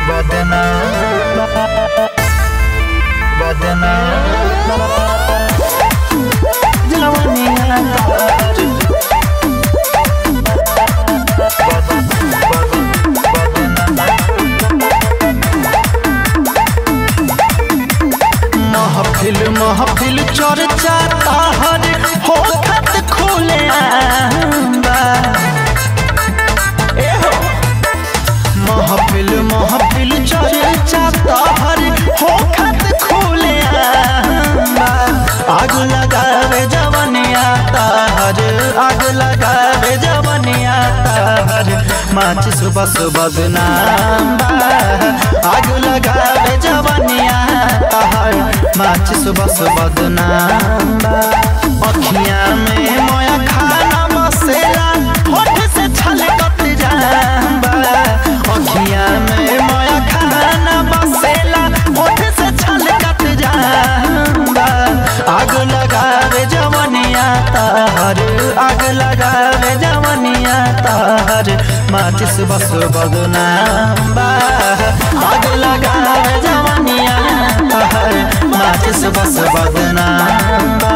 महफिल महफिल चर्चा ताहर होखत खुले आंबा ए हो महफिल महफिल चर्चा ताहर होखत खुले आंबा आग लगावे जवनिया ताहर आग लगावे जवनिया ताहर माचिस बस बदनाम बा आग लगावे जवनिया ताहर माचिस बस बदनाम बा अखियां में मोया खाना बसेला होठ से छलकत जाबा अखियां में मोया खाना बसेला होठ से छलकत जाबा आग लगावे जवनिया ताहर आग लगावे जवनिया ताहर माचिस बस बदनाम बा आग लगावे जवनिया ताहर माचिस बस बदनाम बा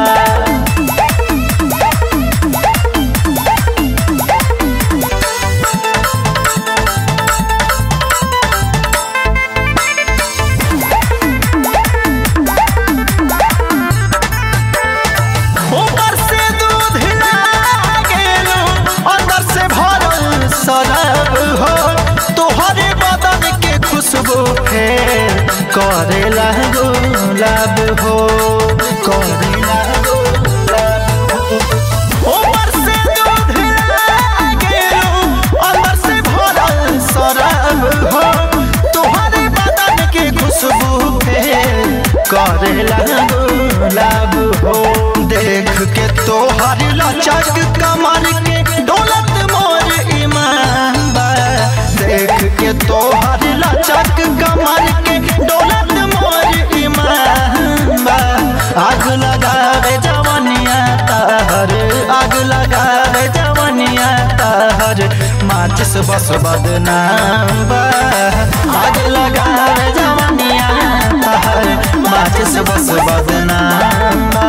ऊपर से दूध लागेलो अंदर से भरल शराब हो तोहरे बदन के खुशबू फेर करेला गुलाब हो करेला गुलाब हो ऊपर से दूध लागेलो अंदर से भरल शराब हो तोहरे बदन के खुशबू फेर करेला गुलाब हो देख के तोहर लचक कमर के डोलत मोर ईमान बा देख के तोहर लचक कमर के डोलत मोर ईमान बा आग लगावे जवनिया ताहर आग लगावे जवनिया ताहर माचिस बस बदनाम बा आग लगावे जवनिया ताहर माचिस बस बदनाम बा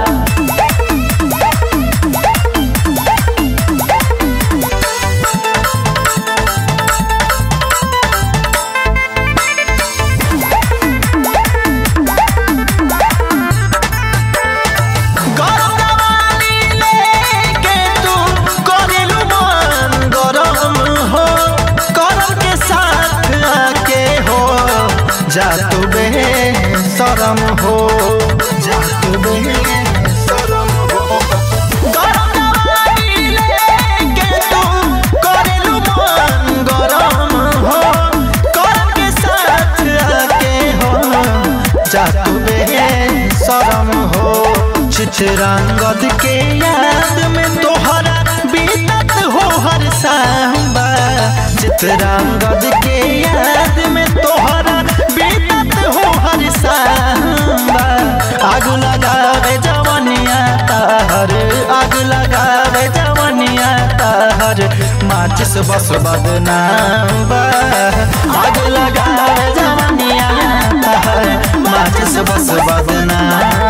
गरमवाली लेके तू करेलू मन गरम हो करम के साथ आके हो जा तू बे शरम हो जा तू बे शरम हो गरमवाली लेके तू करेलू मन गरम हो करम के साथ आके हो जा तू बे शरम हो चित्रंगद के याद में तोहरा बीतत हो हर सांबा चित्रंगद के याद में तोहरा बीतत हो हर सांबा आग लगावे जवनिया ताहर आग लगावे जवनिया ताहर माचिस बस बदनाम बा आग लगावे जवनिया ताहर माचिस बस बदनाम